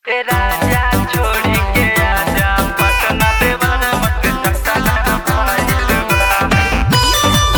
ए राजा छोड़ी के आजा पटना देवाना मत चटना भइल बा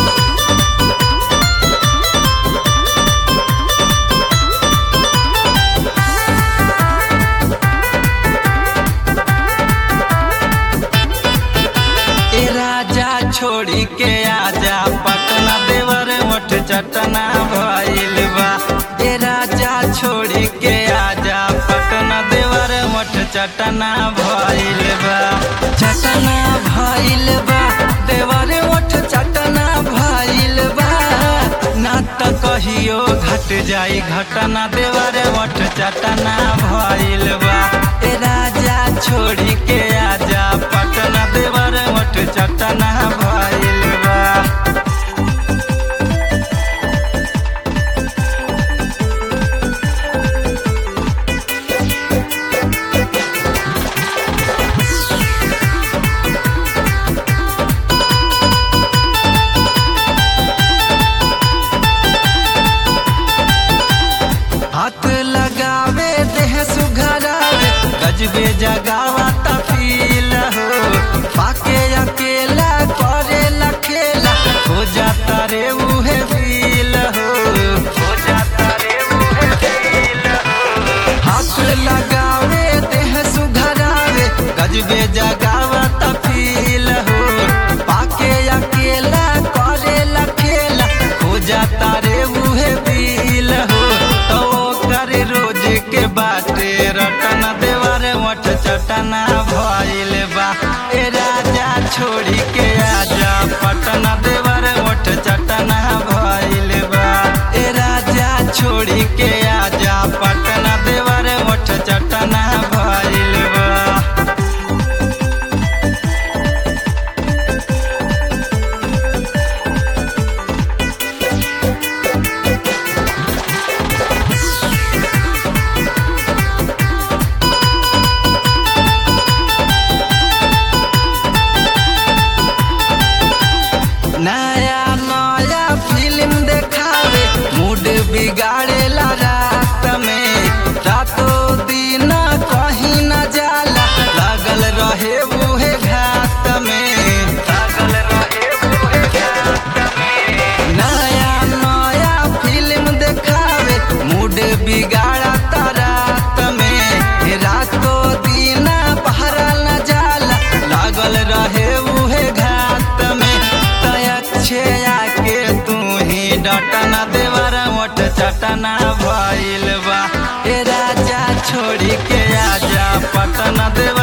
ए राजा छोड़ी के आजा पटना देवर मठ चटना भइल बा ए राजा छोड़ी के आजा पटना देवर मठ चटना भइल बा चटना भइल बा देवर मठ चटना भइल बा ना त कहियो घट जाई घटना देवर मठ चटना भइल बा ए राजा छोड़ी के आजा पटना देवर मठ चटना भइल बा हाथ लगावे देह सुघरावे गजबे जगावा तफील हो पाके अकेला करे लखेला हो जाता रे मुहे फील हो हो जाता रे मुहे फील हो हाथ लगावे देह सुघरावे गजबे जगावा तफील हो पाके अकेला करे लखेला हो जाता रे मुहे फील हो तो कर रोज के बाटे रटना देवर मठ चटना भइल बा ए राजा छोड़ी के आजा पटना देवर मठ चटना भइल बा ए राजा छोड़ी के आजा पटना देवर मठ चटना भइल बा नया नया फिल्म देखावे मूड बिगाड़ेला रात में रातों दिन कहीं न जाला लागल रहे बूहे घाट में लागल रहे बूहे घाट में नया नया फिल्म देखावे मूड बिगाड़ता रात में रातों दिन पहरा न जाला लागल रहे उहे घाट में तयक्षे आके तू ही डटना देवर मोट चटना भइल बा ए राजा छोड़ी के आजा पटना देवर